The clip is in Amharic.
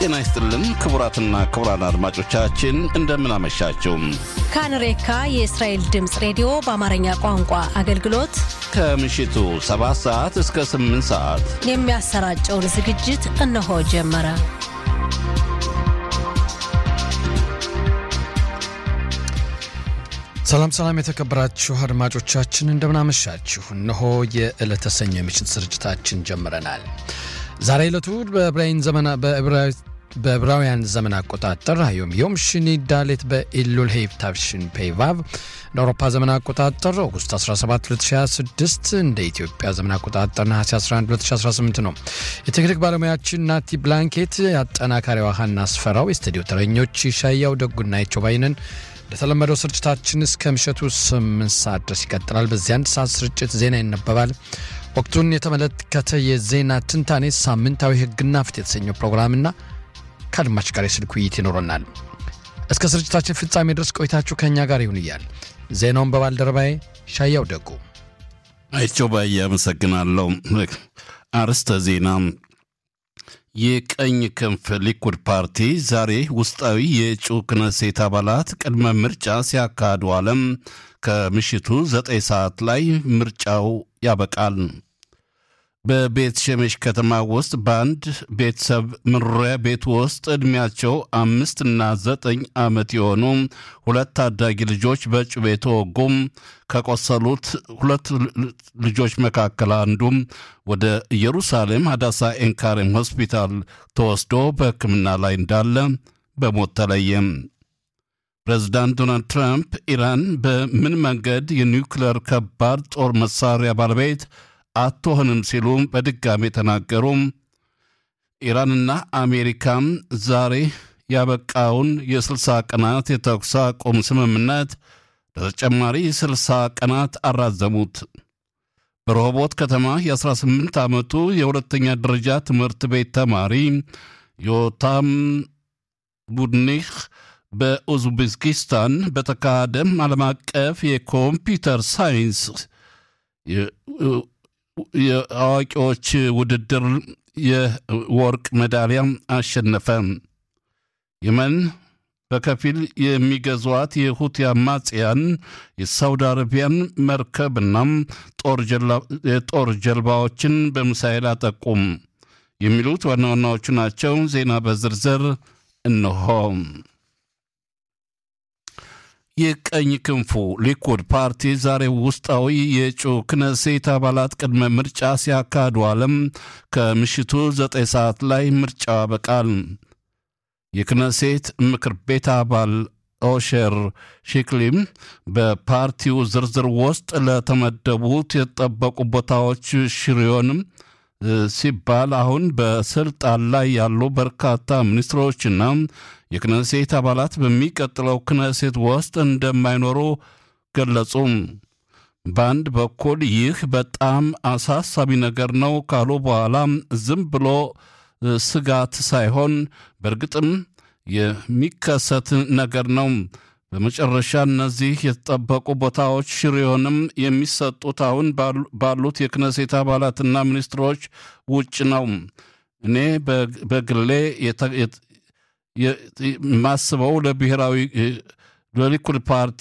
ጤና ይስጥልን ክቡራትና ክቡራን አድማጮቻችን እንደምን አመሻችሁ። ካንሬካ የእስራኤል ድምፅ ሬዲዮ በአማርኛ ቋንቋ አገልግሎት ከምሽቱ 7 ሰዓት እስከ 8 ሰዓት የሚያሰራጨውን ዝግጅት እነሆ ጀመረ። ሰላም ሰላም፣ የተከበራችሁ አድማጮቻችን እንደምናመሻችሁ። እነሆ የዕለተ ሰኞ የምሽት ስርጭታችን ጀምረናል። ዛሬ ዕለቱ በዕብራውያን ዘመን አቆጣጠር ዮም ዮም ሽኒ ዳሌት በኢሉል ሄይብ ታፍሽን ፔቫቭ እንደ አውሮፓ ዘመን አቆጣጠር ኦጉስት 17 2026 እንደ ኢትዮጵያ ዘመን አቆጣጠር ነሐሴ 11 2018 ነው። የቴክኒክ ባለሙያችን ናቲ ብላንኬት፣ የአጠናካሪዋ ሀና አስፈራው፣ የስቱዲዮ ተረኞች ሻያው ደጉና የቾባይንን እንደተለመደው ስርጭታችን እስከ ምሽቱ 8 ሰዓት ድረስ ይቀጥላል። በዚህ አንድ ሰዓት ስርጭት ዜና ይነበባል። ወቅቱን የተመለከተ የዜና ትንታኔ፣ ሳምንታዊ ሕግና ፍትህ የተሰኘው ፕሮግራምና ከአድማጭ ጋር የስልክ ውይይት ይኖረናል። እስከ ስርጭታችን ፍጻሜ ድረስ ቆይታችሁ ከእኛ ጋር ይሁን እያል ዜናውን በባልደረባዬ ሻያው ደጉ አይቸው ባዬ አመሰግናለሁ። አርስተ ዜና የቀኝ ክንፍ ሊኩድ ፓርቲ ዛሬ ውስጣዊ የእጩ ክነሴት አባላት ቅድመ ምርጫ ሲያካሂዱ አለም ከምሽቱ ዘጠኝ ሰዓት ላይ ምርጫው ያበቃል። በቤት ሸሜሽ ከተማ ውስጥ በአንድ ቤተሰብ መኖሪያ ቤት ውስጥ ዕድሜያቸው አምስትና ዘጠኝ ዓመት የሆኑ ሁለት ታዳጊ ልጆች በጩቤ ተወጉም። ከቆሰሉት ሁለት ልጆች መካከል አንዱም ወደ ኢየሩሳሌም ሀዳሳ ኤንካሬም ሆስፒታል ተወስዶ በሕክምና ላይ እንዳለ በሞት ተለየም። ፕሬዚዳንት ዶናልድ ትራምፕ ኢራን በምን መንገድ የኒውክሌር ከባድ ጦር መሳሪያ ባለቤት አትሆንም ሲሉ በድጋሜ ተናገሩ። ኢራንና አሜሪካም ዛሬ ያበቃውን የ60 ቀናት የተኩስ አቁም ስምምነት ለተጨማሪ 60 ቀናት አራዘሙት። በረሆቦት ከተማ የ18 ዓመቱ የሁለተኛ ደረጃ ትምህርት ቤት ተማሪ ዮታም ቡድኒህ በኡዝቤኪስታን በተካሄደም ዓለም አቀፍ የኮምፒውተር ሳይንስ የአዋቂዎች ውድድር የወርቅ ሜዳሊያ አሸነፈ። የመን በከፊል የሚገዟት የሁቲ አማጽያን የሳውዲ አረቢያን መርከብና የጦር ጀልባዎችን በሚሳኤል አጠቁም። የሚሉት ዋና ዋናዎቹ ናቸው። ዜና በዝርዝር እነሆ። የቀኝ ክንፉ ሊኩድ ፓርቲ ዛሬ ውስጣዊ የእጩ ክነሴት አባላት ቅድመ ምርጫ ሲያካሂዱ አለም ከምሽቱ ዘጠኝ ሰዓት ላይ ምርጫው ያበቃል። የክነሴት ምክር ቤት አባል ኦሼር ሺክሊም በፓርቲው ዝርዝር ውስጥ ለተመደቡት የተጠበቁ ቦታዎች ሽሪዮንም ሲባል አሁን በስልጣን ላይ ያሉ በርካታ ሚኒስትሮችና የክነሴት አባላት በሚቀጥለው ክነሴት ውስጥ እንደማይኖሩ ገለጹ። በአንድ በኩል ይህ በጣም አሳሳቢ ነገር ነው ካሉ በኋላ ዝም ብሎ ስጋት ሳይሆን በእርግጥም የሚከሰት ነገር ነው። በመጨረሻ እነዚህ የተጠበቁ ቦታዎች ሽሪዮንም የሚሰጡት አሁን ባሉት የክነሴት አባላትና ሚኒስትሮች ውጭ ነው። እኔ በግሌ የማስበው ለብሔራዊ ለሊኩድ ፓርቲ